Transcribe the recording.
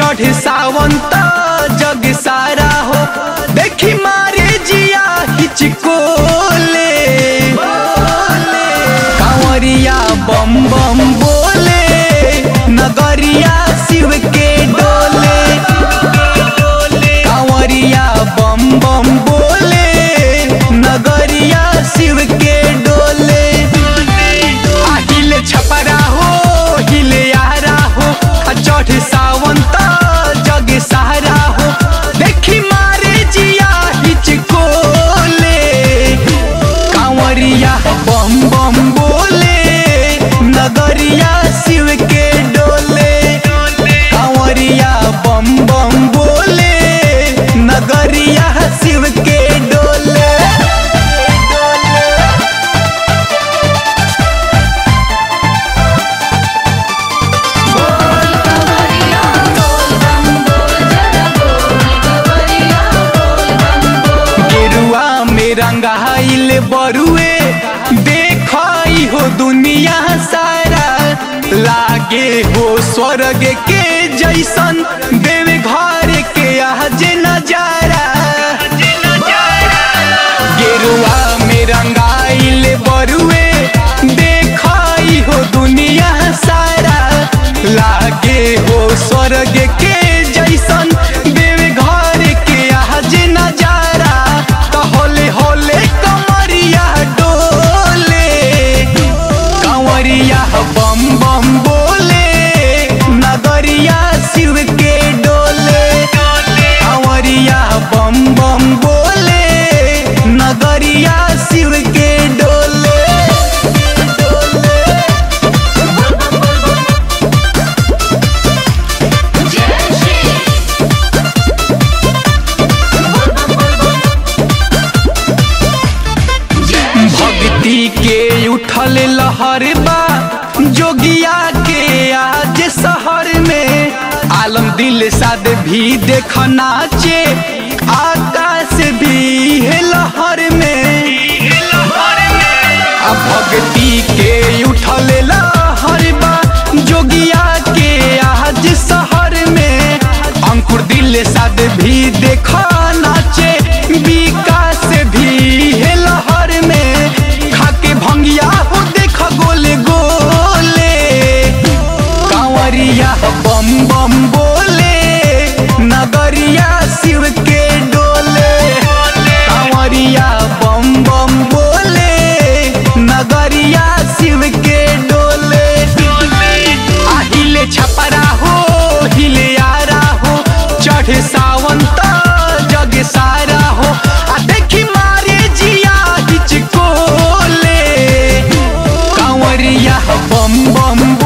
चढ़ सावंत जग सारा हो देखी मारे जिया हिचकोले कांवरिया बम बम बोले नगरिया शिव के डोले कांवरिया बम बम बोले नगरिया शिव के डोले आ हिले छपरा हो हिले यारा हो आ चढ़ सावंत जग सहारा हो देखी मारे जिया हिचकोले कांवरिया बम बम बोले नगरिया शिव के डोले कांवरिया बम बम बोले नगरिया शिव के डोले गेरुआ में रंगाइल बरुए देखई हो दुनिया सारा लागे हो स्वर्ग के जैसन देव घर के आज नजारा गेरुआ में रंगाइल बरुए देखई हो दुनिया सारा लागे हो स्वर्ग के जैसन देव घर के आज नजारा तो होले होले कमरिया डोले कंवरिया बम बम बोले नगरिया शिव के डोले कंवरिया बम बम बोले नगरिया शिव के डोले भक्ति के उठल लहर बा जोगिया के आज शहर में आलम दिल साद भी देख नाचे आकाश भी है लहर में आ भक्ति के उठल लहर बा जोगिया के आज शहर में अंकुर दिल साद भी देख नाचे विकास भी है लहर में खाके भंगिया हो देख गोले गोले कांवरिया बम बम बोले नगरिया शिव के डोले कांवरिया बम बम बोले नगरिया शिव के डोले आ हिले छपरा हो हिले यारा हो चढ़ सावंत जग सारा हो आ देखी मारे जिया हिचकोले कांवरिया बम बम